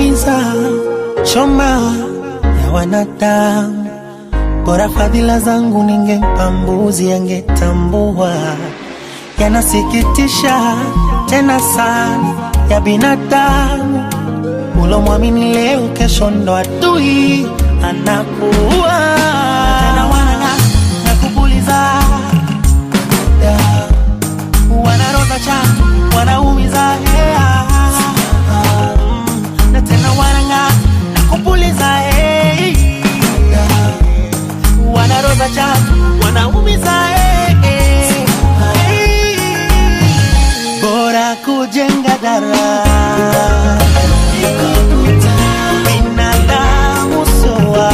yanaumiza choma ya wanadamu. Bora fadhila zangu ningempa mbuzi, angetambua. Yanasikitisha tena sana ya binadamu, ulomwamini leo, kesho ndo adui anakuwa tena. Wana na kupuliza wanaroza chatu wanaumiza hea Mm, na tena wananga na kupuliza hey. wanaroza chatu wanaumiza hey. bora kujenga daraja binadamu soa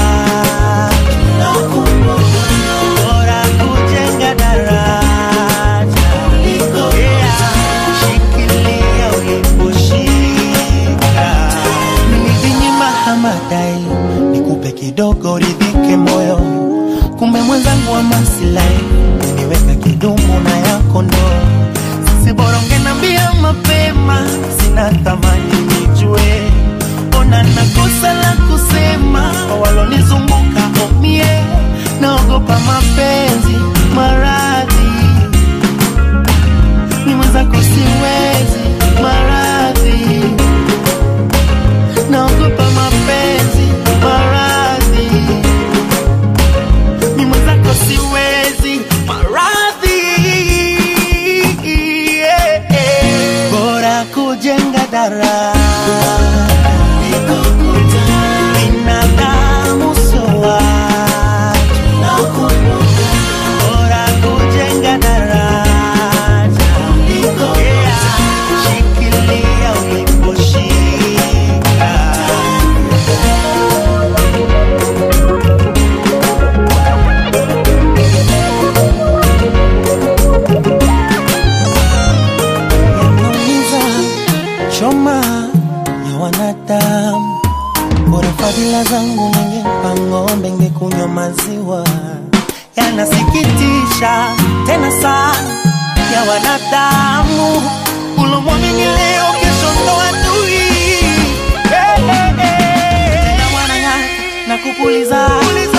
bora kujenga daraja Yeah, shikilia uliposhika nilijinyima hamadai nikupe kidogo ridhike moyo kumbe mwenzangu wa masilahi uniweka kidumu na yako ndo sisi bora ungenambia mapema sina thamani nijue ona nakosa la kusema kwa walonizunguka omie naogopa mapenzi maradhi ni mwenzako siwezi maradhi naogopa mapenzi maradhi ni mwenzako siwezi maradhi yeah, yeah. bora kujenga daraja binadamu soa bora kujenga daraja yeah. shikilia uliposhika yanaumiza choma ya wanadamu. Bora fadhila zangu ningempa ng'ombe, ngekunywa maziwa. Yanasikitisha tena sana ya wanadamu, ulomwamini leo, kesho ndo adui. Hey, hey, hey. Tena wanang'ata na kupuliza